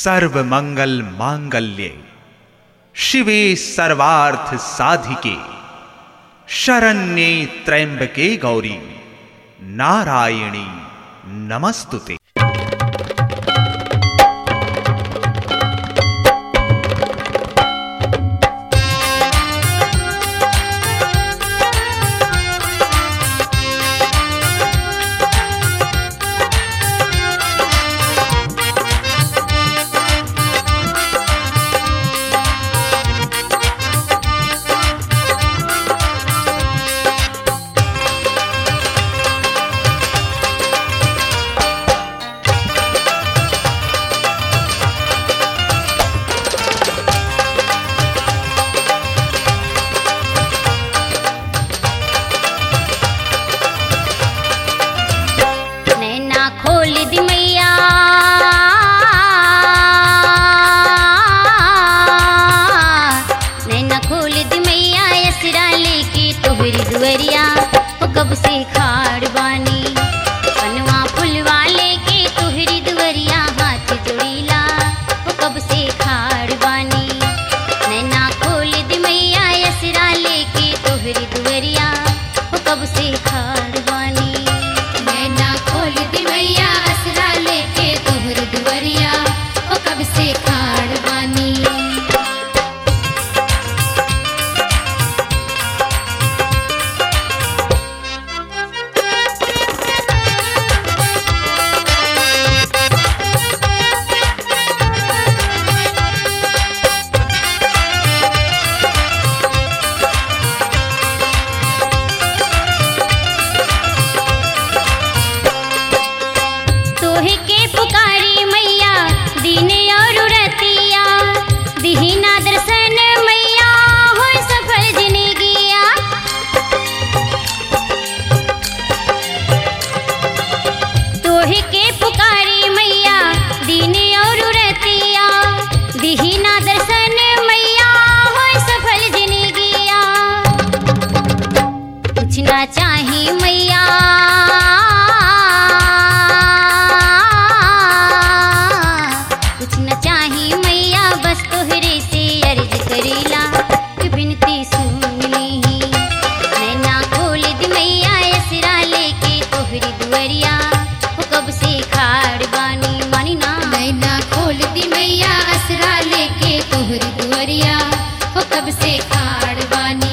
सर्वमंगल मांगल्ये शिवे सर्वार्थ साधिके शरण्ये त्र्यंबके गौरी नारायणी नमस्तुते नैना खोल दी मैया नैना खोल दी मैया यसरा लेके तोहरी दुअरिया हो कब से खाड़ बानी पनवा फुलवा लेके तोहरी दुअरिया हाथ जोड़ीला हो कब से खाड़ बानी नैना खोल दी मैया यसरा लेके तोहरी दुअरिया हो कब से खाड़ बानी नैना खोल दी मैया असरा लेके तोहर दुवरिया ओ कब से खाड़ बानी तोहे के पुकारी मैया दिन और रतिया दिहिना दर्शन मैया हो सफल जिंदगिया तोहे के पुकारी मैया दिन और रतिया दिहिना दर्शन मैया हो सफल जिंदगिया कुछ ना चाही मैया कुछ न चाही मैया बस तोहरे से अर्ज करीला कि बिनती सुन लीही नैना खोल दी मैया यसरा लेके तोहरी दुअरिया हो कब से खाड़ बानी मानी ना नैना खोल दी मैया असरा लेके तोहर दुवरिया ओ कब से खाड़ बानी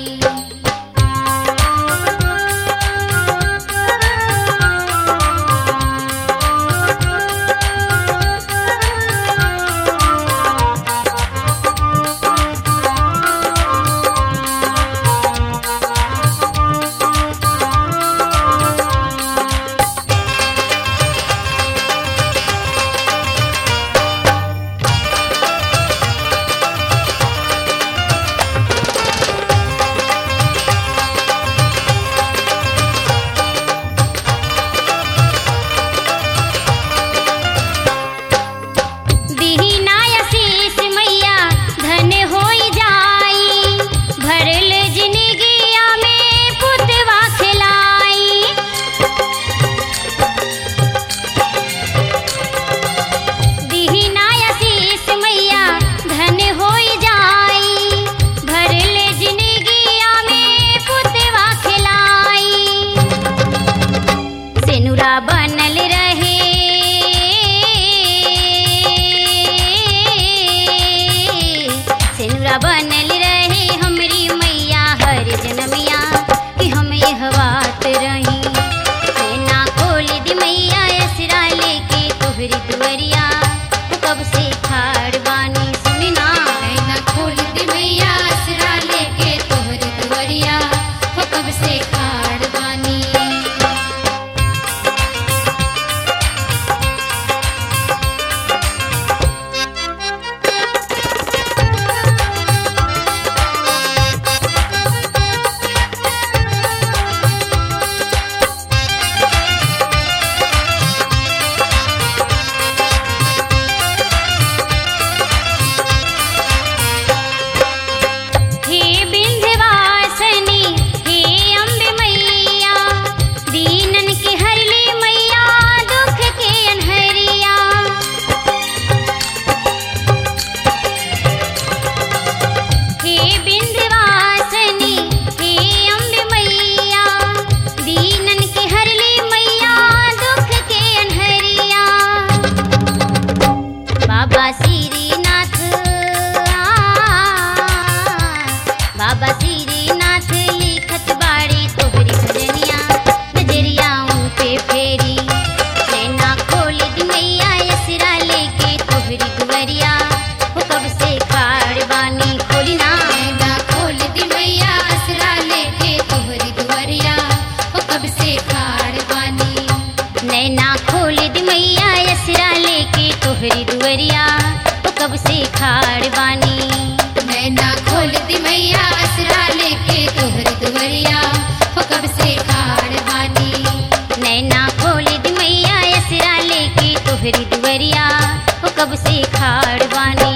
दिहिना आशीष मैया धन होई जाई भरल जिंदगिया में पुतवा खिलाई दिहिना आशीष मैया धन होई जाई भरल जिंदगिया में पुतवा खिलाई सेनुरा बनल रहे सेनुरा बनल रहे हमरी मैया हर जनमिया कि हम यह बात रही नैना खोल दी मैया यसरा लेके तोहरी दुअरिया तू कब से खाड़ बानी सुनी ना नैना खोल दी मैया असरा लेके तोहर दुवरिया ओ कब से खाड़ बानी दुवरिया ओ कब से खाड़ बानी नैना खोल दी मैया असरा लेके तोहर दुवरिया हो कब से खाड़ बानी नैना खोल दी मैया असरा लेके तोहरी दुवरिया ओ कब से खाड़ बानी